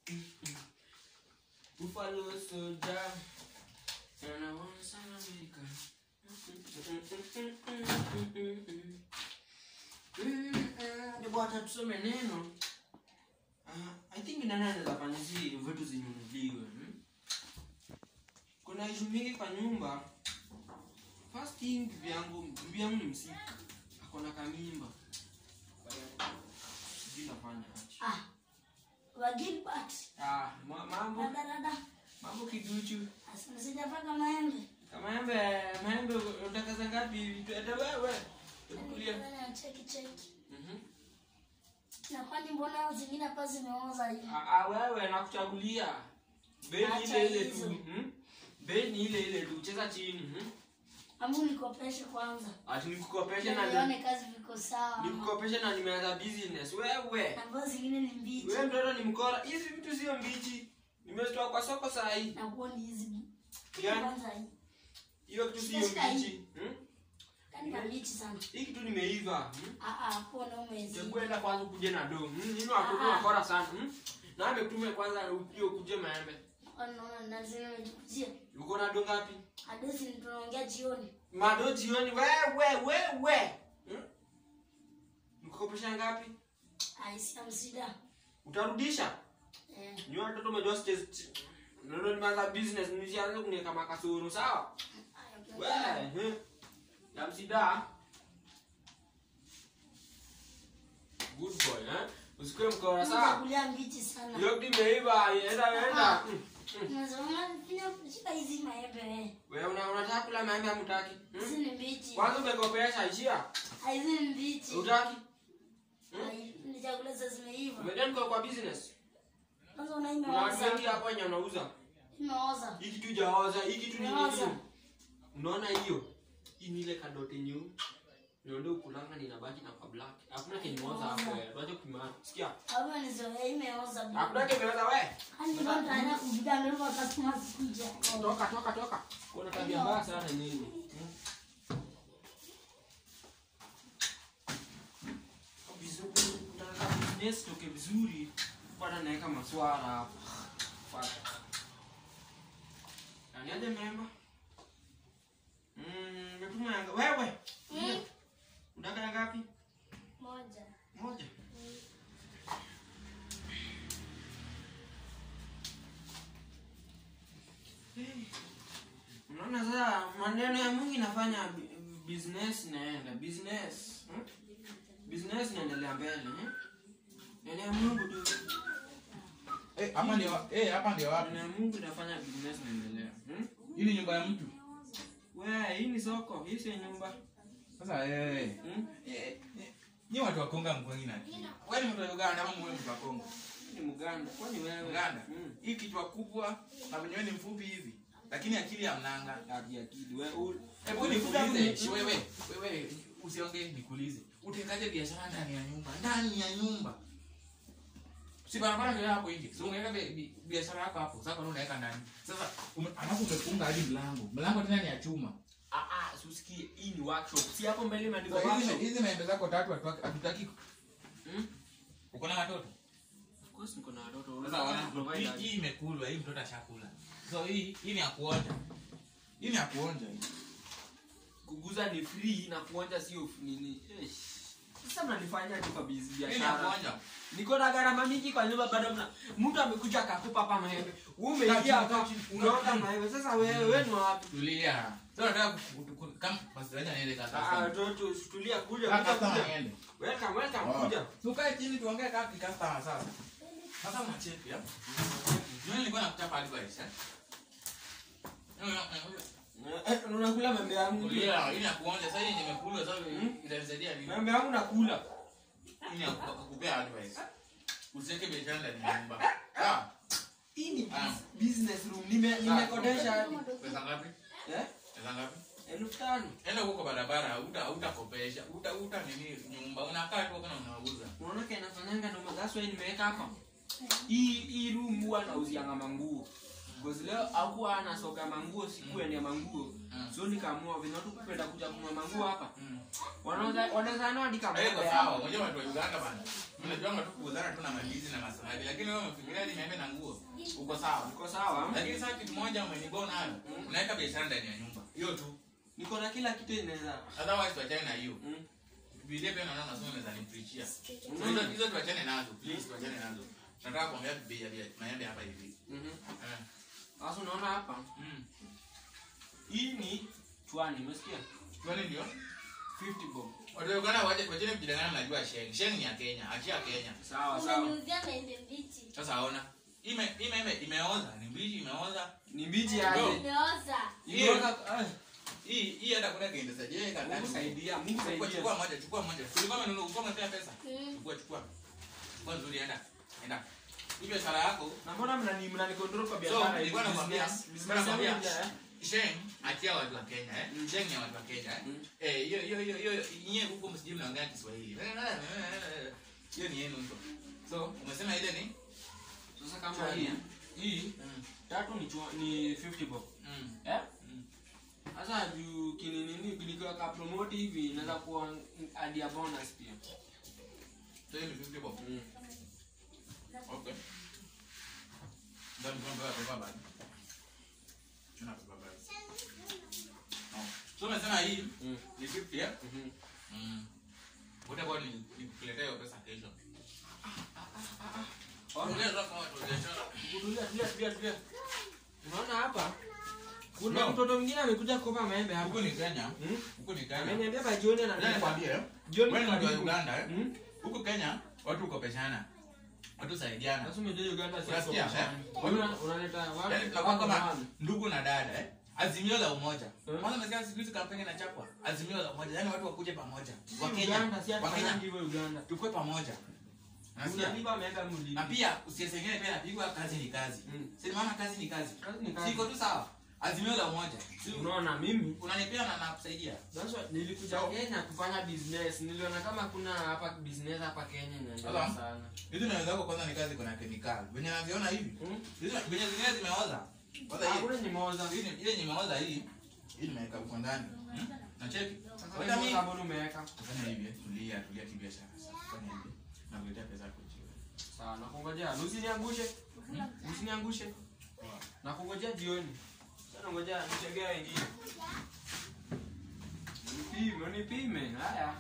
Buffalo soldier. And I want some American. Hebu hata tusome neno. Ah, I think nani anaweza fanya hizi vitu zinunuliwe. Hmm? Kuna issue mingi kwa nyumba. First thing bibi yangu, bibi yangu ni msika. Ako na kamimba. Sijui nafanya aje. Ah. Wa Gilbert. Ah, ma- mambo Dada dada. mambo kiduchu. Asante sijapaka maembe. Maembe, maembe unataka za ngapi? Tuende wewe. Tukulia. Nifanya cheki cheki. Mhm. Na kwani mbona zingine hapa zimeoza hivi? Ah, ah, wewe nakuchagulia. Bei ni Acha ile ile hizo. tu. Mhm. Bei ni ile ile tu. Cheza chini. Mhm. Amu nikopeshe kwanza. Ati nikukopeshe na Nione kazi viko sawa. nikukopeshe na nimeanza business. Wewe. Na mbao zingine ni mbichi. Wewe mtoto ni mkora. Hizi vitu sio mbichi. Nimezitoa kwa soko saa hii. Na kuoni hizi. Gani? Kwanza hii. Hiyo kitu sio Sasa hii. mbichi. Hmm? Kani kabichi sana. Hii kitu nimeiva. Hmm? Ah ah, kuona umezi. Chakwenda kwanza kuje na do. Hmm? Nini watoto Ah, ah. wakora sana. Hmm? Na amekutume kwanza upio kuje maembe. Unaona lazima nijikujie. Uko na do ngapi? Hadithi tunaongea jioni. Mado jioni wewe wewe. Hmm? Nikukopesha ngapi? Aisi amsida. Utarudisha? Eh. Ni watoto umejua stage. Ndio nimeanza business nisianze kuniweka makasoro sawa? Aya, Wewe. eh. Ya msida. Good boy, eh? Usikue mkora sawa? Kulia mbichi sana. Hiyo kitu imeiva, enda enda. Ah. Unasema fanya shika hizi maembe. eh. Wewe una unataka kula maembe hamtaki? Hizi Hmm? ni mbichi. Kwanza umekopesha ishia. Ah, Hizi ni mbichi. Utaki? Ah, Ni chakula sasa zimeiva. Umedeni kwa kwa business. Kwanza Kuna watu unaimeoza. wengi hapa wenye wanauza. Imeoza. Hii kitu jaoza, hii kitu ni Imeoza. nini? Unaona hiyo? Hii ni ile kadote nyeu. Ndio ukulanga ninabaki na kwa black. Hakuna kinimoza hapo wewe. Tuache kumana. Sikia. Hapa ni zoea imeoza. Hakuna kimeoza wewe. Hani ndio tayari kujiga ndio customer sikuja. Toka toka toka. Kuna tabia mbaya sana nyinyi. Hmm? Vizuri, unataka business toke vizuri. Bwana naweka maswara hapa. Fuck. Nani aje memba? Mm, metuma yanga. Wewe. Mm. Unataka ya ngapi? Moja. Moja. Hey. Unaona sasa maneno ya Mungu inafanya bi- business inaenda business hmm? business inaendelea mbele eh? Neno ya Mungu tu Eh, hapa ndio eh, hapa ndio wapi? neno ya Mungu inafanya business inaendelea hmm? Hii ni nyumba ya mtu. Wewe hii ni soko, hii si nyumba Sasa eh hmm? eh, eh, ni watu wa Kongo mkwengi na. Wewe ni mtu wa Uganda ama mwe mtu wa Kongo? Hii ni Muganda, kwani wewe Uganda. hmm? Hii kichwa kubwa na wenyewe ni mfupi hivi. Lakini akili ya mnanga. Ati akili wewe u- Hebu nikuulize, shi wewe, wewe usiongee nikuulize. Utekaje biashara ndani ya nyumba? Ndani ya nyumba. Si barabara ndio hapo nje. Si unaweka bi- bi- biashara yako hapo. Sasa kwa unaweka ndani. Sasa ume- alafu umefunga hadi mlango. Mlango tena ni ya chuma. Ah ah, susikie hii ni workshop. Si hapo mbele imeandikwa Sasa hizi workshop. hizi maembe zako tatu hatu- hatutaki. Hmm? Uko na watoto? Of course niko na watoto. Sasa wana Provide hii- aje? hii imekulwa, hii mtoto ashakula. So hii hii ni ya kuonja. Hii ni ya kuonja hii. kuguza ni free na kuonja sio f- nini Eh, sasa mnanifanya tu kwa busy Hii ni ya biashara kuonja. niko na gharama mingi kwa nyumba bado mna mtu amekuja akakupa hapa maembe wewe umeingia Kaa hapa chini, kaa chini, unaona kaa chini. maembe sasa wewe wewe ni wapi Tulia. Sasa nataka ku- ku- ku- kama basi acha niende ah kaka. tu tu tulia kuja Kaka kuja kama kuja niende. welcome welcome kuja Tukae chini tuongee kama customer sasa. Sasa unacheki ya? Mimi nilikuwa nakuchapa advice eh. Eh, unakula maembe yangu Tulia, hii ni ya kuonja. Sasa hii nimekula sasa itanisaidia nini? maembe yangu nakula Hii ni ya ku- kukupea advice. Usiweke biashara ndani ya nyumba. Sawa? hii ni Ah. bus- business room nime nimekodesha hadi Pesa ngapi? eh Pesa ngapi? elfu tano Enda huko kwa barabara, uta utakopesha. Uta uta nini nyumba. Unakaa tu kana unauza. unaona kile nafanyanga ndo that's why nimeweka hapa hii hii room huwa nauzianga manguo because leo hakuwa anasoga manguo siku ya manguo Mm. so nikaamua vile watu kupenda kuja kununua manguo hapa Mm. wanaweza wanaweza nao hadi kama Haiko sawa. Unajua watu wa Uganda bana. Unajua tu kuuzana tu na mandizi na masaladi, lakini wewe umefikiria hadi maembe na nguo. Uko sawa. Uko sawa? Lakini sasa kitu moja umenibona nayo. Unaweka biashara ndani ya nyumba. Hiyo tu. Niko na kila kitu inaweza. Otherwise tuachane na hiyo. Mm. Biblia pia naona masomo unaweza nipreachia. Unaona? Hizo hizo tuachane nazo. Please tuachane nazo. Nataka kuongea bei ya bia- maembe hapa hivi. Mhm. Eh. Sasa unaona hapa? Mm. Hii ni chwani, umesikia? Kwani ndio? 50 bob. Watu wa Uganda waje wacheni kujidanganya mnajua Sheng. Sheng ni ya Kenya, achia Kenya. Sawa sawa. Unaniuzia maembe mbichi. Sasa ona. Ime ime ime imeoza, ni mbichi imeoza. Ni mbichi Bro. aje? Imeoza. Hiyo- Imeoka- ah, Hii hii hata kuna kiende sasa. Je, kaka. Mungu saidia, Mungu Chukua saidia. chukua moja, chukua moja. Tulikuwa tumenunua kwa mtea pesa. Mm. Chukua chukua. Chukua nzuri enda. Enda. Hii biashara yako Na mbona mnani mnani control kwa So, biashara? nilikuwa hii? nakwambia, Business- nilikuwa business nakwambia, yangu ya- Sheng achia watu wa Kenya eh. Mm. Sheng ni watu wa Kenya eh. Mm. Eh, hiyo hiyo hiyo hiyo nyie huko msijui mnaongea Kiswahili. Hiyo ni yenu huko. So, umesema ile ni? Sasa kama Chwani, hii, eh? hii Mm. tatu ni chwa, ni 50 bob. Mm. Eh? Mm. Sasa juu kininini nikiweka promote hivi inaweza kuwa hadi ya bonus pia. So, hiyo ni 50 bob. Mm. Okay. Ndio ndio baba baba. Tuna baba baba. No. So, umesema hii Mm. ni 50 eh? Mhm. Mm. Utakuwa ni nikuletea hiyo pesa kesho. Ongea sasa kwa watu wa biashara. Tulia, tulia, tulia, tulia. Unaona hapa? Kuna No. mtoto mwingine amekuja kukopa maembe hapa. Huko ni Kenya. Hmm? Huko ni Kenya. Ameniambia ba jioni Ngoja anataka. nikwambie, eh. Jioni Wewe ni mtu wa karibu. Uganda eh? Hmm? Huko Kenya watu ukopeshana. Watu saidiana. Sasa umejua Uganda si Unasikia, hapo eh? shambani. Una- unaleta watu Yaani tunakuwa kama watu. ndugu na dada eh? Azimio la umoja. Eh? Kwanza umesikia siku hizi kampeni inachapwa. Azimio la umoja. Yaani watu wakuje pamoja. Si Wa Kenya. Uganda si Wa Kenya hatufanyangi hivyo Uganda. tukue pamoja. Unasikia? Unalipa maembe mlipi. Na pia usisengene pia napigwa kazi ni kazi. Mm. Si maana kazi ni kazi. Kazi ni kazi. Siko tu sawa. Azimio la umoja. Si Unaona mimi unanipea na nakusaidia. sasa nilikuja Kenya kufanya business. Niliona kama kuna hapa business hapa Kenya inaendelea Sasa? sana. Hizi naweza zako kwanza ni kazi kuna kemikali. Venye naziona hivi. Hmm? Hizi venye zingine zimeoza. Kwanza hii. Hakuna nyimoza. Hii ni- ile nimeoza hii. Hii nimeweka huko ndani. Hmm? Na cheki. Sasa Weka wewe mimi. mbona umeweka? Fanya hivi, eh, tulia, tulia kibiashara sasa. Fanya hivi. Nakuletea pesa yako jioni. Sawa, nakungojea. Usiniangushe. Usiniangushe. Nakungojea jioni. Sasa ngoja nitegea wengine. Nipime, nipime. Haya.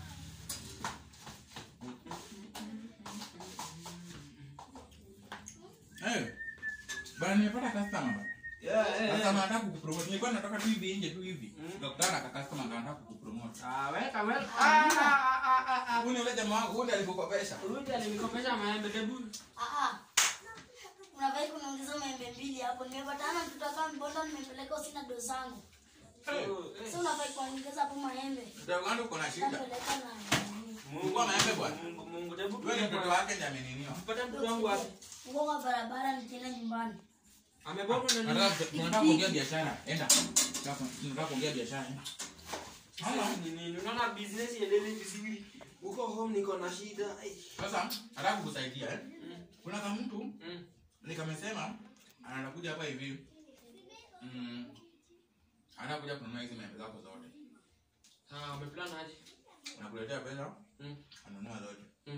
Eh. Bana nimepata customer bana. Yeah, Sasa nataka kukupromote. Nilikuwa nataka tu hivi nje tu hivi. Mm. Nikakutana na customer anataka kukupromote. Ah, weka, weka. Ah, ah, ah, ah, ah. Huyu ni yule jamaa wangu, huyu ndiye alikukopesha. Rudi alinikopesha maembe debu. Ah, ah. Unafai kuniongeza maembe mbili hapo. Nimepatana na mtoto kama mbona nimepeleka usina do zangu. Eh. Sasa unafai kuongeza hapo maembe. Mtoto wangu uko na shida. Napeleka na nini? Mungu maembe bwana. Mungu, Mungu debu. Wewe ni mtoto wake ndiye ameniniwa. Pata mtoto wangu wapi? Ngoga barabara nikienda nyumbani. Amebonga na nini? Nataka tunataka kuongea biashara. Enda. Tunataka tunataka kuongea biashara. Enda. Sasa ni nini? Unaona business iendelee vizuri. Uko home niko na shida. Ai. Sasa nataka kukusaidia eh. Mm, Kuna kama mtu mm. nikamesema anakuja hapa hivi. Mm. Anakuja kununua hizi maembe zako zote. Ah, umeplan aje? Unakuletea pesa, Mm, anunua zote. mm.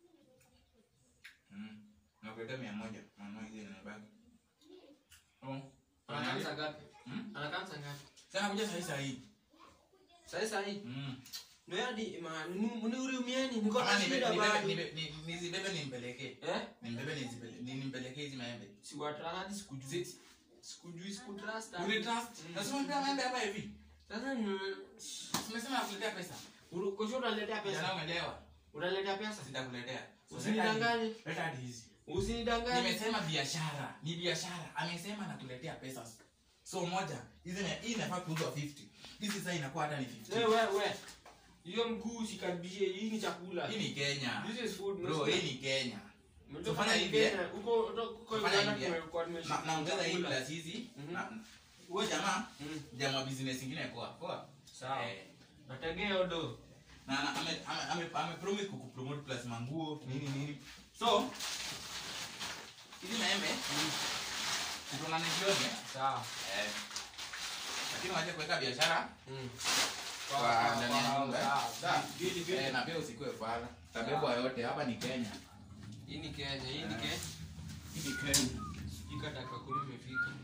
Mm. Unakuletea mia moja, anunua hizi zinabaki. Oh. Anakanza ngapi? Mm. Anakanza ngapi? Sasa kuja saa hii saa hii. Sasa sasa hii. Mm. Ndio hadi ma mnihurumieni niko Kama na nibe- shida nibebe bado. nibe- ni- nizibebe nimpelekee. Eh? Nimbebe nizipele- ni- nimpelekee hizi maembe. Siwatrust hadi sikujui. Sikujui sikutrust. hadi. Unitrust? Mm. Nasema nipe maembe hapa hivi. Sasa ni Umesema nakuletea pesa. Uru- kesho unaletea Jana pesa. umeelewa? Unaletea pesa. Sitakuletea. Usinidanganye. Leta hadi hizi. Usinidanganye. Nimesema biashara, ni biashara. Amesema nakuletea pesa. So moja, hizi na- hii inafaa kuuzwa 50. Hizi sasa inakuwa hata ni 50. Wewe wewe. Hiyo mguu usikaribishe. Hii ni chakula. Hii ni Kenya. This is food. Bro, hii ni Kenya. Umetoka Tufanya hivi, Kenya, Huko huko Tufanya Uganda hivi, eh. tumekuwa tumeshika. Na naongeza hii chakula. plus hizi. Mhm. na- Huyo jamaa, Mm. jamaa business ingine poa. Poa. Sawa. Eh, Nategea odo. na na- ame ame ame, ame promise kukupromote plus manguo nini nini. So, hizi maembe tutonane jioni. eh. Sawa. Eh. Lakini waje kuweka biashara Mm. kwa ndani ya nyumba. eh. Sawa. Sawa. Vili vili. Eh, na pia usikue fala. Tabebwa yote hapa ni Kenya. Hii ni Kenya, hii ni Kenya. Hii ni Kenya. Fika dakika kumi imefika.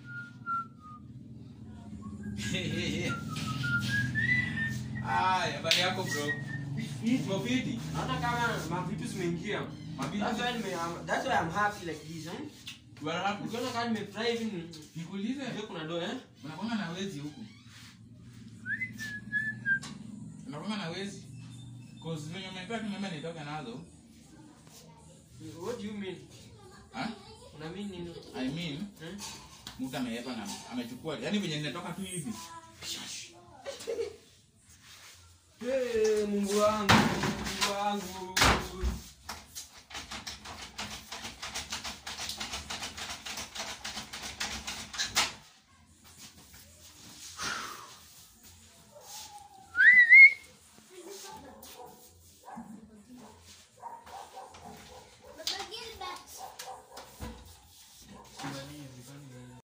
Aya, habari yako bro? Uko fiti? Naona kama mavitu zimeingia. Mavitu? That's why nime I'm- that's why I'm happy like this, eh? Bwana hapo. Ukiona kama nimefurahi hivi ni- Nikuulize. ndio kuna do eh? Unakwanga na wezi huku. Unakwanga na wezi. Cause venye umepewa tu mimi nitoke nazo. What do you mean? Ha? Una mean nini? I mean, Eh? mtu ameepa na amechukua. Yaani venye ninatoka tu hivi. Hey, Mungu wangu, Mungu wangu. Baba Gilbert. Nani, nani?